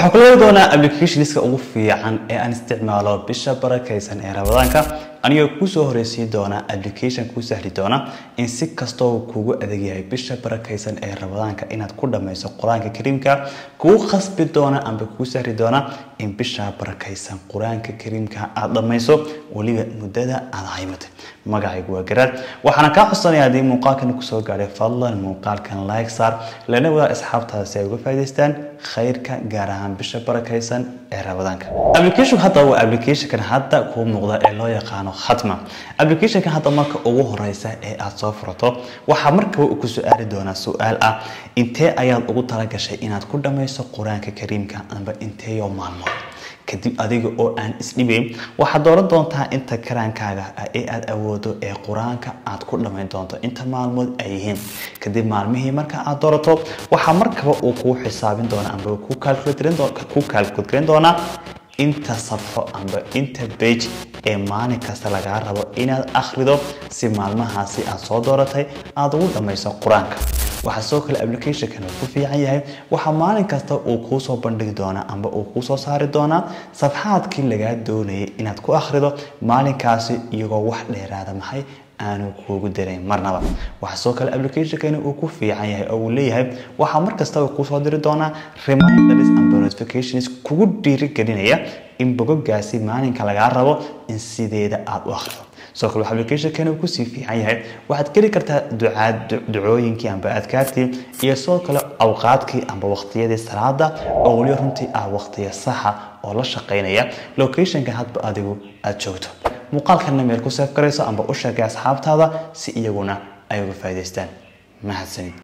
waxaan kula wadi doonaa applicationska ugu fiican ee aan isticmaalo bisha barakaysan ee rabadaanka anigoo kusoo horeysiin doona application kuu sahli doona in si kastoo kugu adeeg yahay bisha barakaysan ee rabadaanka inaad ku dhammayso qur-aanka kariimka kugu khasbi doona amba kuu sahli doona in bisha barakaysan qur-aanka kariimka aad dhammayso weliba muddada aad haymatay magacaygu waa garaad waxaana kaa codsanaya haddii muuqaalkan kusoo gaadhay fadlan muuqaalkan like saar lana wadaa asxaabtaada si ay uga faa'idaystaan khayrka gaar ahaan bisha barakaysan ee rabadaanka application hadda waa applicationkan hadda kuu muuqda ee loo yaqaano khatma applicationkan hadda marka ugu horeysa ee aad soo furato waxaa markaba ku su-aali doonaa su-aal ah intee ayaad ugu talagashay inaad ku dhammayso qur-aanka kariimka amba inteeyo maalmood kadib adiga oo aan isdhibayn waxaad dooran doontaa inta karaankaaga ah ee aad awoodo ee qur-aanka aad ku dhammayn doonto inta maalmood ay yihiin kadib maalmihii marka aad doorato waxaa markaba uu kuu xisaabin doonaa amba ku kaalkuud garan doonaa inta safxo amba inta bage ee maalin kasta lagaa rabo inaad akhrido si maalmahaasi aad soo dooratay aada ugu dhammayso qur-aanka waxaa soo kale applicationkan uu ku fiican yahay waxaa maalin kasta uu kuu soo bandhigi doonaa amba uu kuu soo saari doonaa safxaadkii lagaa doonayay inaad ku akhrido maalinkaasi iyagoo wax dheeraada maxay aanu kuugu darayn marnaba waxaa soo kale applicationkani uu ku fiican yahay oo uu leeyahay waxaa mar kastaba kuusoo diri doonaa reminders amba notifications kugu dhiirigelinaya in bogogaasi maalinka lagaa rabo in sideeda aada u akhrido sidoo kale applicationkani uu kusii fiican yahay waxaad geli kartaa ducaad ducooyinkii amba adkaartii iyo sidoo kale awqaadkii amba waqtiyadii salaada oo weliba runtii ah waqtiya saxa oo la shaqaynaya locationka hadba adigu aada joogto muuqaalkanna meel ku seef garayso amba u sheegay asxaabtaada si iyaguna ay uga faa'idaystaan mahadsanid